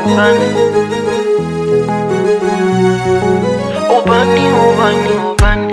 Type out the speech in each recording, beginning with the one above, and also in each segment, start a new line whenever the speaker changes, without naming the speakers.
ubani ubani ubani ubani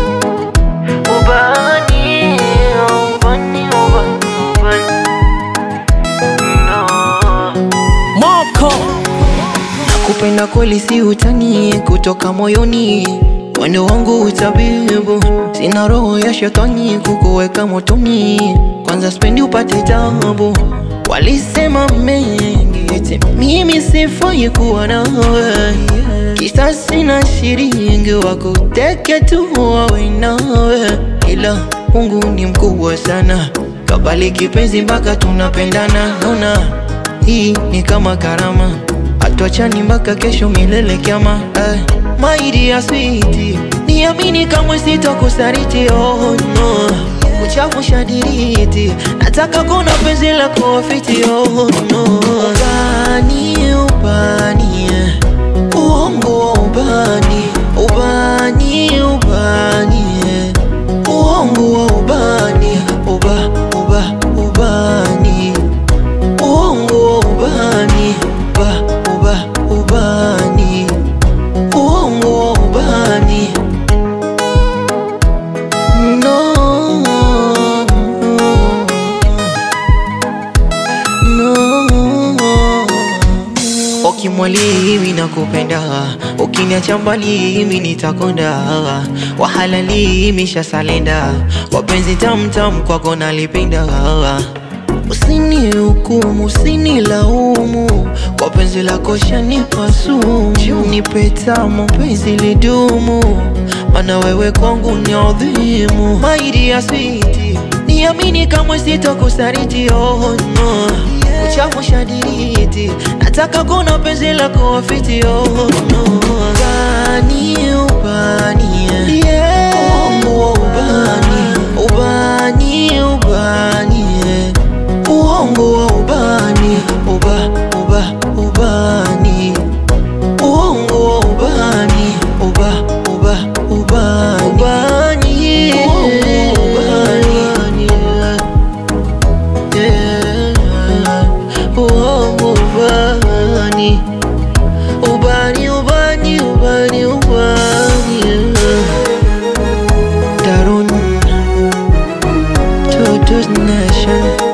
ubani ubani ubani ubani no.
Moko
Nakupenda kweli si utani, kutoka moyoni, mwendo wangu utabibu, sina roho ya shetani kukuweka motoni, kwanza spendi upate tabu. Walisema mengi eti mimi sifai kuwa nawe, kisa sina shilingi wakuteke tu wawe nawe, ila Mungu ni mkubwa sana, kabali kipenzi mpaka tunapendana, naona hii ni kama karama Hatuachani mpaka kesho milele kiama eh. My dear sweetie, niamini kamwe sitakusaliti oh no Uchafu shadiriti, nataka kuna penzi lako wafiti oh no Ubani, ubani, eh. uongo wa ubani Ubani, ubani, eh. uongo wa ubani Uba, uba, ubani uongo wa ubani uba uba ubani uongo wa ubani no no Ukimwalimi na kupenda ukiniacha mbali mimi nitakonda wahalali mishasalenda wapenzi tamtam kwako nalipenda Usinihukumu, usinilaumu kwa penzi lako shanipa sumu, nipe tamu penzi lidumu, maana wewe kwangu ni adhimu. My dear sweetie, niamini kamwe sitakusaliti, oh no uchafu shadiriti, nataka kuna penzi lako wafiti, oh no ubani, ubani, yeah. uongo wa ubani, ubani, ubani, yeah uongo wa ubani uba uba ubani uongo wa ubani uba uba ubani ubani ubani yeah uongo ubani ubani ubani ubani ubani Darun Totos Nation